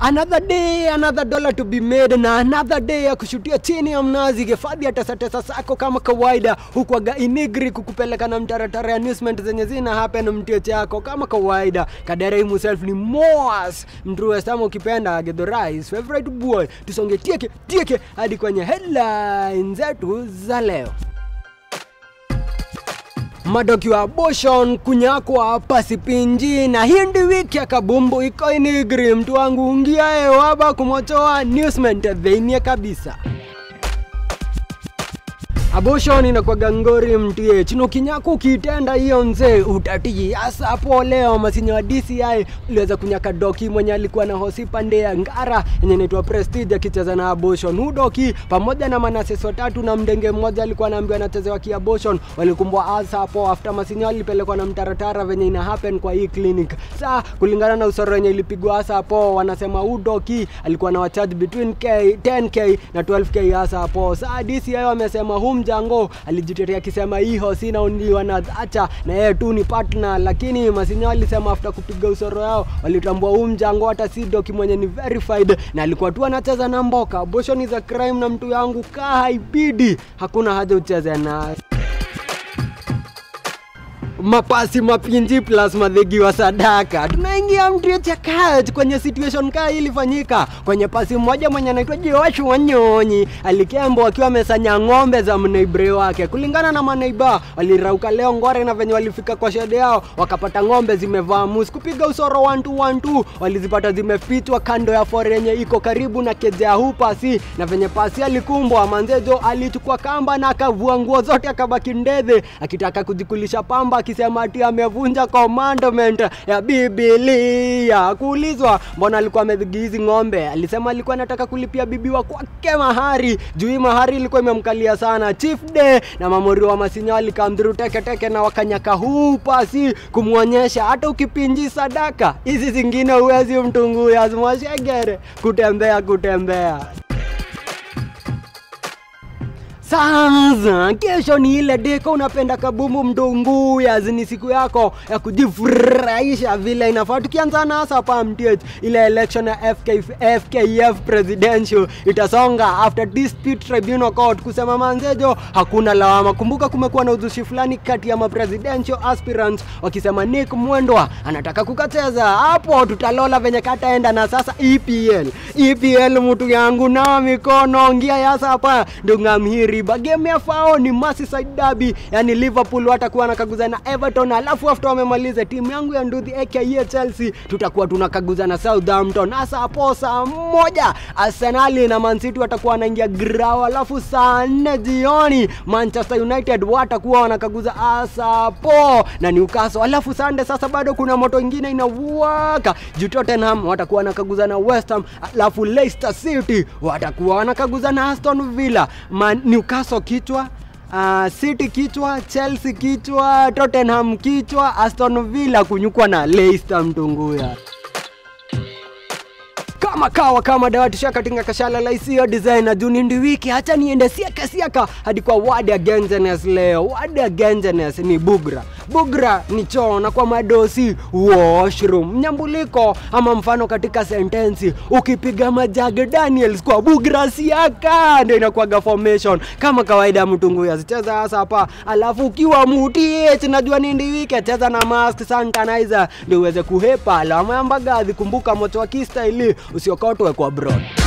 Another day, another dollar to be made na another day ya kushutia chini ya mnazi. Hifadhi ya tesatesa sako kama kawaida, huku aga inigri kukupeleka na mtaratara ya newsment zenye zina happen mtio chako kama kawaida. Kadere himself ni Moas mtruwe sama ukipenda Gedhorais favorite boy. Tusonge tieke tieke hadi kwenye headlines zetu za leo. Madoki wa abortion kunyakwa pasipinji na hindi wiki ya kabumbu iko inigri mtu wangu ungiae waba kumotoa newsment dhenia kabisa abortion inakwaga ngori mtie chino kinyaku ukitenda hiyo mzee utatiji hasa hapo leo masinya wa DCI uliweza kunyaka doki mwenye alikuwa na hosi pande ya Ngara yenye inaitwa Prestige akicheza na abortion hu doki pamoja na manases watatu na mdenge mmoja alikuwa anaambiwa anachezewa ki abortion walikumbwa hasa hapo after masinya walipelekwa na mtaratara venye ina happen kwa hii clinic saa kulingana na usoro wenye ilipigwa hasa hapo wanasema hu doki alikuwa na wacharge between K 10k na 12k hasa hapo saa DCI wamesema hu mjango alijitetea akisema hii hosi inaundiwa na acha na yeye tu ni partner, lakini Masinya walisema after kupiga usoro yao walitambua huu mjango hata si doki mwenye ni verified na alikuwa tu anacheza na mboka. Abortion is a crime, na mtu yangu kaa haibidi, hakuna haja ucheze naye mapasi mapinji plus madhegi wa sadaka. Tunaingia mtrio cha kaj kwenye situation kaa hii ilifanyika kwenye pasi mmoja mwenye anaitwa Joshua Wanyonyi alikembo akiwa amesanya ng'ombe za mneibre wake. Kulingana na maneiba, walirauka leo ngore na venye walifika kwa shede yao wakapata ng'ombe zimevaa musi kupiga usoro 1212 walizipata zimefichwa kando ya fore yenye iko karibu na keja huu pasi, na venye pasi alikumbwa manzejo alichukua kamba na akavua nguo zote akabaki ndedhe akitaka kujikulisha pamba akisema ati amevunja commandment ya Biblia. Kuulizwa mbona alikuwa amedhigi hizi ng'ombe, alisema alikuwa anataka kulipia bibi wa kwake mahari juu hii mahari ilikuwa imemkalia sana. Chief Day na mamori wa Masinya walikamdhuru teke teke na wakanyaka huu pasi kumwonyesha hata ukipinji sadaka hizi zingine huwezi mtunguya zimwashegere kutembea kutembea sasa kesho ni ile deko unapenda kabumu mdunguya ni siku yako ya kujifurahisha vile inafaa tukianza na hasa hapa mtich ile election ya FK, fkf presidential itasonga after dispute tribunal court kusema manzejo hakuna lawama kumbuka kumekuwa na uzushi fulani kati ya mapresidential aspirants wakisema nick mwendwa anataka kukacheza hapo tutalola venye kataenda na sasa epl epl mtu yangu nawa mikono ngia yasa hapa ndungamhiri riba game ya fao ni Merseyside derby yani Liverpool watakuwa wanakaguza na Everton alafu after wamemaliza timu yangu ya nduthi aka Chelsea tutakuwa tunakaguza na Southampton hasa hapo saa moja Arsenal na Man City watakuwa wanaingia grao alafu saa nne jioni Manchester United watakuwa wanakaguza hasa hapo na Newcastle alafu Sunday sasa bado kuna moto ingine inawaka juu Tottenham watakuwa wanakaguza na West Ham alafu Leicester City watakuwa wanakaguza na Aston Villa Man, Newcastle kichwa Uh, City kichwa, Chelsea kichwa, Tottenham kichwa, Aston Villa kunyukwa na Leicester mtunguya kama kawa kama dawati shaka tinga kashala la isiyo designer juni ndi wiki hacha niende siaka siaka hadi kwa wadi ya Gengenes leo. Wadi ya Gengenes ni bugra. Bugra ni choo na kwa madosi washroom. Mnyambuliko ama mfano katika sentensi ukipiga majage Daniels kwa bugra siaka ndio inakuwaga formation kama kawaida mtungu ya cheza hasa hapa, alafu ukiwa mutie najua ni ndi wiki cheza na mask sanitizer ndio uweze kuhepa alama ya mbagathi. Kumbuka moto wa kistaili usiokotwe kwa broad.